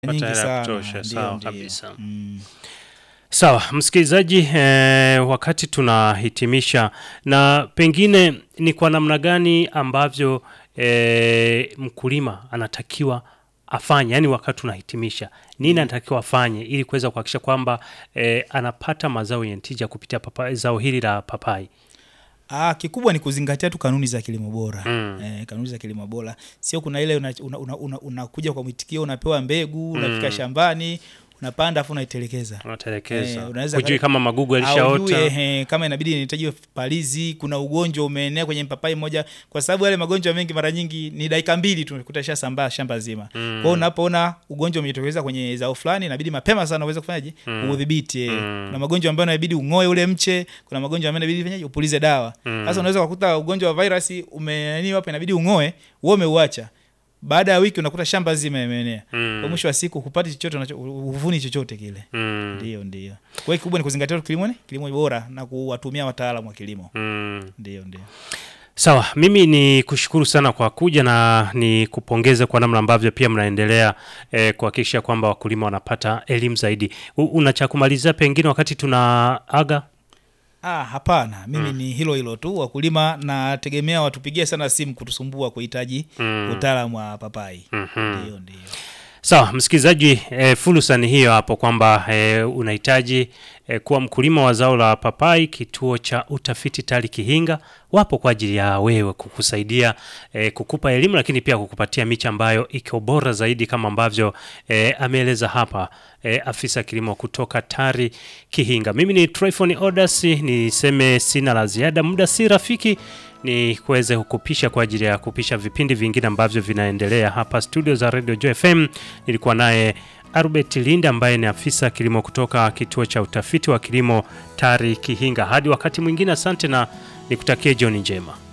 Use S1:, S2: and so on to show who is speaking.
S1: Pata
S2: nyingi
S1: hela ya
S2: sana.
S1: kutosha,
S2: Ndio,
S1: sawa
S2: ndio.
S1: kabisa.
S2: Mm.
S1: Sawa msikilizaji, eh, wakati tunahitimisha, na pengine ni kwa namna gani ambavyo eh, mkulima anatakiwa afanye, yani wakati tunahitimisha, nini anatakiwa afanye ili kuweza kuhakikisha kwamba eh, anapata mazao yenye tija kupitia papai, zao hili la papai?
S2: Ah, kikubwa ni kuzingatia tu kanuni za kilimo bora
S1: Mm.
S2: eh, kanuni za kilimo bora sio kuna ile unakuja una, una, una, unakuja kwa mwitikio unapewa mbegu unafika shambani unapanda afu unaitelekeza
S1: Unatelekeza,
S2: Eh, unaweza
S1: hujui
S2: kale-
S1: kama magugu
S2: Haujui,
S1: yalishaota.
S2: ehe, kama inabidi inahitaji palizi kuna ugonjwa umeenea kwenye mpapai moja kwa sababu yale magonjwa mengi mara nyingi ni dakika mbili tu kuta shasambaa shamba zima mm. kwao unapoona ugonjwa umejitokeza kwenye zao fulani inabidi mapema sana uweze kufanyaje udhibiti eh. kuna magonjwa ambayo inabidi ung'oe ule mche kuna magonjwa ambayo inabidi fanyaje upulize dawa sasa unaweza kukuta ugonjwa wa virusi umenani hapa inabidi ung'oe wewe umeuacha baada ya wiki unakuta shamba zima imeenea
S1: Mm.
S2: kwa mwisho wa siku hupati chochote unacho- huvuni chochote kile
S1: Mm.
S2: ndio ndio kwa hiyo kikubwa ni kuzingatia tu kilimo ni kilimo bora na kuwatumia wataalamu wa kilimo
S1: Mm.
S2: ndio ndio
S1: Sawa, mimi ni kushukuru sana kwa kuja na ni kupongeze kwa namna ambavyo pia mnaendelea eh, kuhakikisha kwamba wakulima wanapata elimu zaidi. U- Una cha kumalizia pengine wakati tunaaga?
S2: ah hapana mimi ni hilo hilo tu wakulima nategemea watupigie sana simu kutusumbua kuhitaji
S1: Mm.
S2: utaalamu wa papai
S1: Mhm.
S2: ndio ndio
S1: Sawa, msikilizaji, e, fursa ni hiyo hapo kwamba e, unahitaji e, kuwa mkulima wa zao la papai. Kituo cha utafiti TARI Kihinga wapo kwa ajili ya wewe kukusaidia e, kukupa elimu, lakini pia kukupatia miche ambayo iko bora zaidi kama ambavyo e, ameeleza hapa e, afisa kilimo kutoka TARI Kihinga. Mimi ni Tryphon Odas, niseme sina la ziada, muda si rafiki ni kuweze kukupisha kwa ajili ya kupisha vipindi vingine ambavyo vinaendelea hapa studio za Radio Joy FM. Nilikuwa naye Albert Linda ambaye ni afisa kilimo kutoka kituo cha utafiti wa kilimo TARI Kihinga. Hadi wakati mwingine, asante na nikutakie jioni njema.